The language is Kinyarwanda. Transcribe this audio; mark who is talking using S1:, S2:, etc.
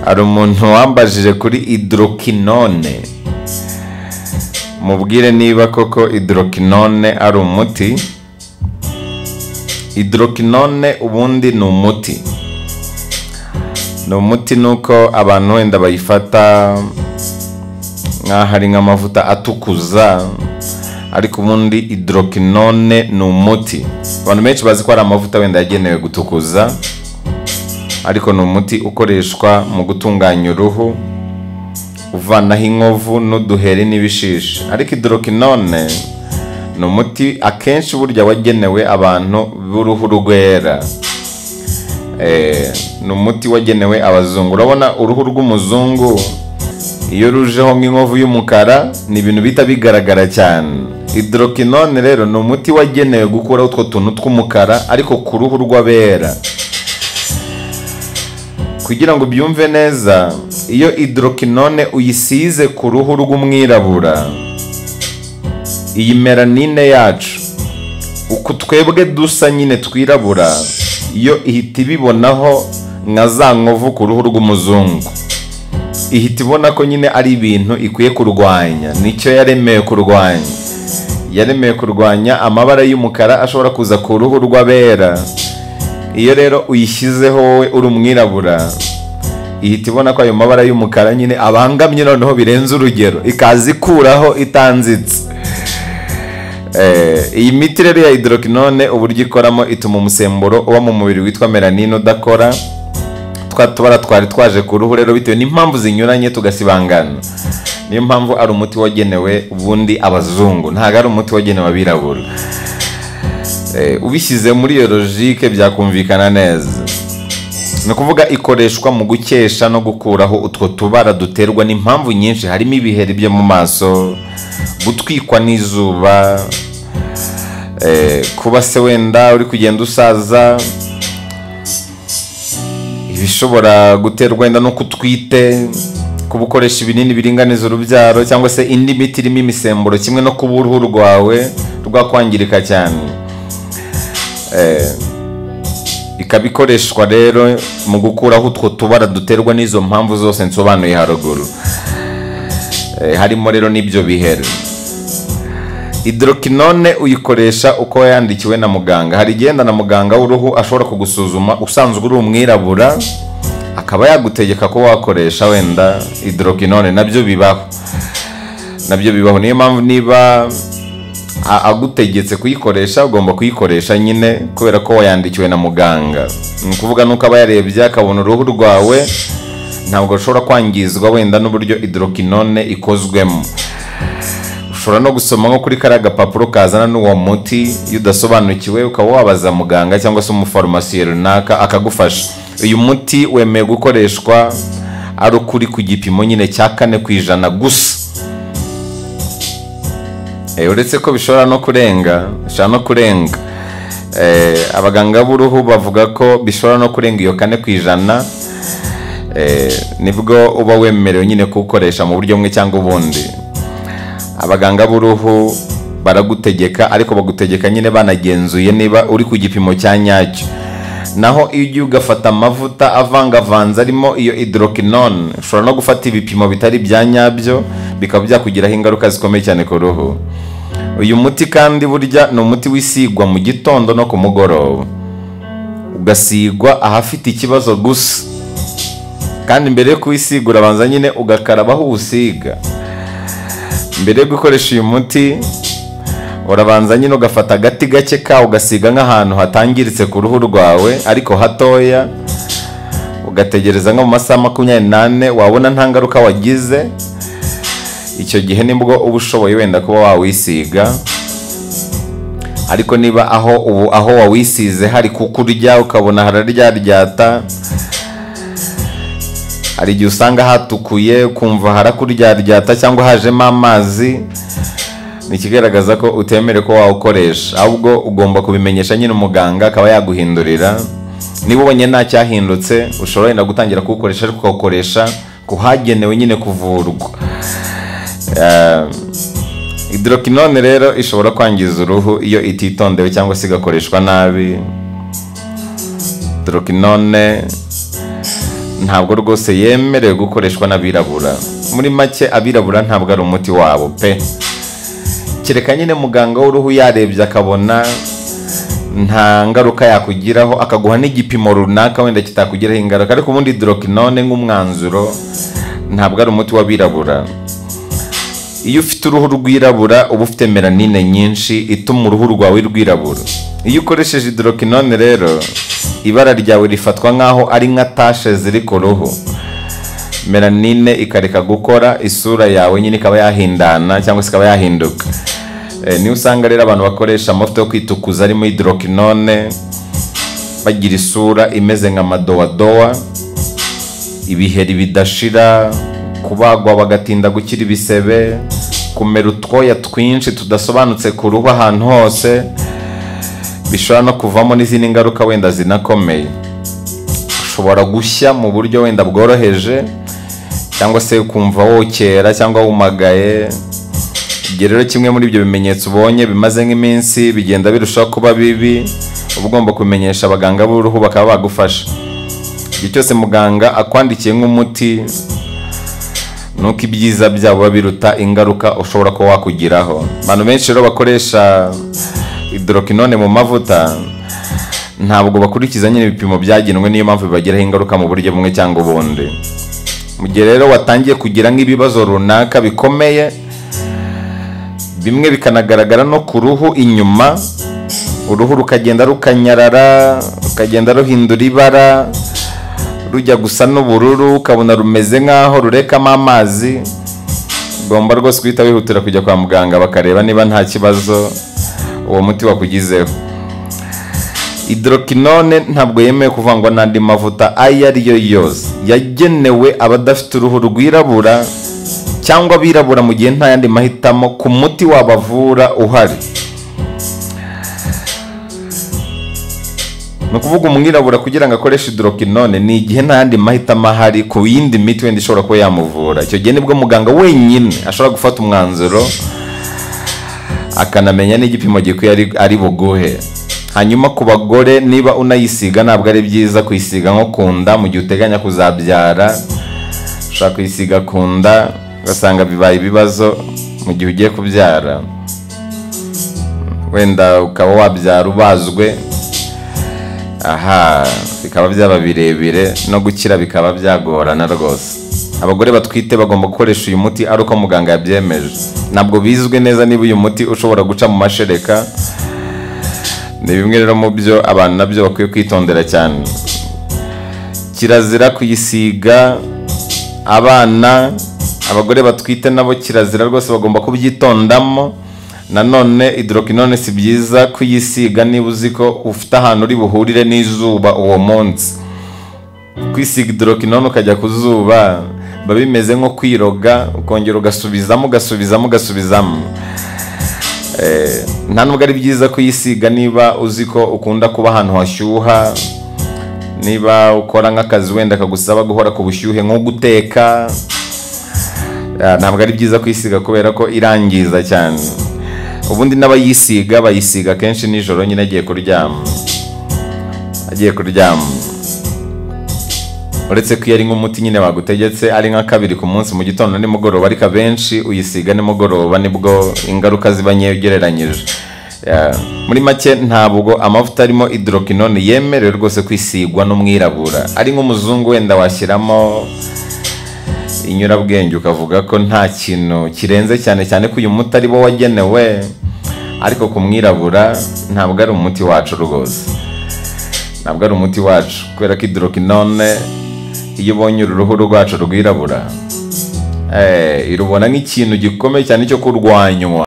S1: hari umuntu wambajije kuri idorokinone mubwire niba koko idorokinone ari umuti idorokinone ubundi ni umuti ni umuti ni uko abantu wenda bayifata nk'aho ari nk'amavuta atukuza ariko ubundi idorokinone ni umuti abantu benshi bazi ko ari amavuta wenda yagenewe gutukuza ariko ni umuti ukoreshwa mu gutunganya uruhu uvanaho inkovu n'uduheri n'ibishishi ariko idorokinone ni umuti akenshi burya wagenewe abantu b'uruhu rwera ni umuti wagenewe abazungu urabona uruhu rw'umuzungu iyo rujeho nk'inkovu y'umukara ni ibintu bihita bigaragara cyane idorokinone rero ni umuti wagenewe gukuraho utwo tuntu tw'umukara ariko ku ruhu rw'abera kugira ngo ubyumve neza iyo idorokinone uyisize ku ruhu rw'umwirabura iyi meranine yacu uku twebwe dusa nyine twirabura iyo ihita ibibonaho nka za nkovu ku ruhu rw'umuzungu ihita ibona ko nyine ari ibintu ikwiye kurwanya nicyo yaremewe kurwanya yaremewe kurwanya amabara y'umukara ashobora kuza ku ruhu rw'abera iyo rero uyishyizeho wowe uri umwirabura ihita ibona ko ayo mabara y'umukara nyine abangamye noneho birenze urugero ikaza ikuraho itanzitse iyi miti rero ya idorokinone uburyo ikoramo ituma umusemburo uba mu mubiri witwa melanine udakora twa tubara twari twaje ku ruhu rero bitewe n'impamvu zinyuranye tugasibangana niyo mpamvu ari umuti wagenewe ubundi abazungu ntabwo ari umuti wagenewe abirabura ubishyize muri iyo logike byakumvikana neza ni ukuvuga ikoreshwa mu gukesha no gukuraho utwo tubara duterwa n'impamvu nyinshi harimo ibiheri byo mu maso gutwikwa n'izuba kuba se wenda uri kugenda usaza ibishobora guterwa wenda no kutwite kuba ukoresha ibinini biringaniza urubyaro cyangwa se indi miti irimo imisemburo kimwe no kuba uruhu rwawe rwakwangirika cyane ikaba ikoreshwa rero mu gukuraho utwo tubara duterwa n'izo mpamvu zose nsobanuye haruguru harimo rero n'ibyo biheri idorokinone uyikoresha uko yandikiwe na muganga hari igenda na muganga w'uruhu ashobora kugusuzuma usanzwe uri umwirabura akaba yagutegeka ko wakoresha wenda idorokinone nabyo bibaho nabyo bibaho niyo mpamvu niba agutegetse kuyikoresha ugomba kuyikoresha nyine kubera ko wayandikiwe na muganga ni ukuvuga nuko aba yarebye akabona uruhu rwawe ntabwo rushobora kwangizwa wenda n'uburyo idorokinone ikozwemo ushobora no gusoma nko kuri kariya gapapuro kazana n'uwo muti iyo udasobanukiwe ukaba wabaza muganga cyangwa se umufarumasiye runaka akagufasha uyu muti wemeye gukoreshwa ari ukuri ku gipimo nyine cya kane ku ijana gusa uretse ko bishobora no kurenga bishobora no kurenga abaganga b'uruhu bavuga ko bishobora no kurenga iyo kane ku ijana nibwo uba wemerewe nyine kuwukoresha mu buryo bumwe cyangwa ubundi abaganga b'uruhu baragutegeka ariko bagutegeka nyine banagenzuye niba uri ku gipimo cya nyacyo naho iyo ugiye ugafata amavuta avangavanze arimo iyo idorokinone ushobora no gufata ibipimo bitari ibya nyabyo bikaba byakugiraho ingaruka zikomeye cyane ku ruhu uyu muti kandi burya ni umuti wisigwa mu gitondo no ku mugoroba ugasigwa ahafite ikibazo gusa kandi mbere yo kuwisiga urabanza nyine ugakarabaho uwusiga mbere yo gukoresha uyu muti urabanza nyine ugafata agati gake kawo ugasiga nk'ahantu hatangiritse ku ruhu rwawe ariko hatoya ugategereza nko mu masaha makumyabiri n'ane wabona nta ngaruka wagize icyo gihe nibwo uba ushoboye wenda kuba wawisiga ariko niba aho ubu aho wawisize hari kukurya ukabona hararyaryata hari igihe usanga hatukuye ukumva harakuryaryata cyangwa hajemo amazi ni ikigaragaza ko utemere ko wawukoresha ahubwo ugomba kubimenyesha nyine umuganga akaba yaguhindurira niba ubonye nta cyahindutse ushobora wenda gutangira kuwukoresha ariko ukawukoresha ku hagenewe nyine kuvurwa idorokinone rero ishobora kwangiza uruhu iyo ititondewe cyangwa se igakoreshwa nabi idorokinone ntabwo rwose yemerewe gukoreshwa n'abirabura muri make abirabura ntabwo ari umuti wabo pe kereka nyine muganga w'uruhu yarebye akabona nta ngaruka yakugiraho akaguha n'igipimo runaka wenda kitakugiraho ingaruka ariko ubundi dorokinone nk'umwanzuro ntabwo ari umuti w'abirabura iyo ufite uruhu rwirabura uba ufite melanine nyinshi ituma uruhu rwawe rwirabura iyo ukoresheje hidorokinone rero ibara ryawe rifatwa nk'aho ari nka tashe ziri ku ruhu melanine ikareka gukora isura yawe nyine ikaba yahindana cyangwa se ikaba yahinduka Eh, niyo usanga rero abantu bakoresha amavuta yo kwitukuza arimo hidorokinone bagira isura imeze nka madowadowa ibiheri bidashira kubagwa bagatinda gukira ibisebe kumera utwoya twinshi tudasobanutse ku ruhu ahantu hose bishobora no kuvamo n'izindi ngaruka wenda zinakomeye ushobora gushya mu buryo wenda bworoheje cyangwa se ukumva wokera cyangwa wumagaye igihe rero kimwe muri ibyo bimenyetso ubonye bimaze nk'iminsi bigenda birushaho kuba bibi uba ugomba kubimenyesha abaganga b'uruhu bakaba bagufasha igihe cyose muganga akwandikiye nk'umuti nuko ibyiza byabo biba biruta ingaruka ushobora kuba wakugiraho abantu benshi rero bakoresha hidorokinone mu mavuta ntabwo bakurikiza nyine ibipimo byagenwe niyo mpamvu bibagiraho ingaruka mu buryo bumwe cyangwa ubundi mu gihe rero watangiye kugira nk'ibibazo runaka bikomeye bimwe bikanagaragara no ku ruhu inyuma uruhu rukagenda rukanyarara rukagenda ruhindura ibara rujya gusa n'ubururu ukabona rumeze nk'aho rurekamo amazi ugomba rwose guhita wihutira kujya kwa muganga bakareba niba nta kibazo uwo muti wakugizeho hidorokinone ntabwo yemewe kuvangwa n'andi mavuta ayo ari yo yose yagenewe abadafite uruhu rwirabura cyangwa abirabura mu gihe nta yandi mahitamo ku muti wabavura uhari ni ukuvuga umwirabura kugira ngo akoreshe hidorokinone ni igihe nta yandi mahitamo ahari ku yindi miti wenda ishobora kuba yamuvura icyo gihe nibwo muganga wenyine ashobora gufata umwanzuro akanamenya n'igipimo gikwiye ari- ari buguhe hanyuma ku bagore niba unayisiga ntabwo ari byiza kuyisiga nko ku nda mu gihe uteganya kuzabyara ushobora kuyisiga ku nda ugasanga bibaye ibibazo mu gihe ugiye kubyara wenda ukaba wabyara ubazwe aha bikaba byaba birebire no gukira bikaba byagorana rwose abagore batwite bagomba gukoresha uyu muti ari uko muganga yabyemeje ntabwo bizwi neza niba uyu muti ushobora guca mu mashereka ni bimwe rero mu byo abantu nabyo bakwiye kwitondera cyane kirazira kuyisiga abana abagore batwite nabo kirazira rwose bagomba kubyitondamo nanone hidorokinone si byiza kuyisiga niba uzi ko ufite ahantu uri buhurire n'izuba uwo munsi kwisiga hidorokinone ukajya ku zuba biba bimeze nko kwiroga ukongera ugasubizamo ugasubizamo ugasubizamo Eh, nta nubwo ari byiza kuyisiga niba uzi ko ukunda kuba ahantu hashyuha niba ukora nk'akazi wenda kagusaba guhora ku bushyuhe nko guteka Ah, ntabwo ari byiza kwisiga kubera ko irangiza cyane ubundi n'abayisiga bayisiga kenshi nijoro nyine agiye kuryama agiye kuryama uretse ko iyo ari nk'umuti nyine bagutegetse ari nka kabiri ku munsi mu gitondo nimugoroba ariko abenshi uyisiga nimugoroba nibwo ingaruka ziba nkeya ugereranyije Ah, muri make ntabwo amavuta arimo hidorokinone yemerewe rwose kwisigwa n'umwirabura ari nk'umuzungu wenda washyiramo inyurabwenge ukavuga ko nta kintu kirenze cyane cyane ko uyu muti ari wo wagenewe ariko ku mwirabura ntabwo ari umuti wacu rwose ntabwo ari umuti wacu kubera ko hidorokinone iyo ubonye uru ruhu rwacu rwirabura eh, irubona nk'ikintu gikomeye cyane cyo kurwanywa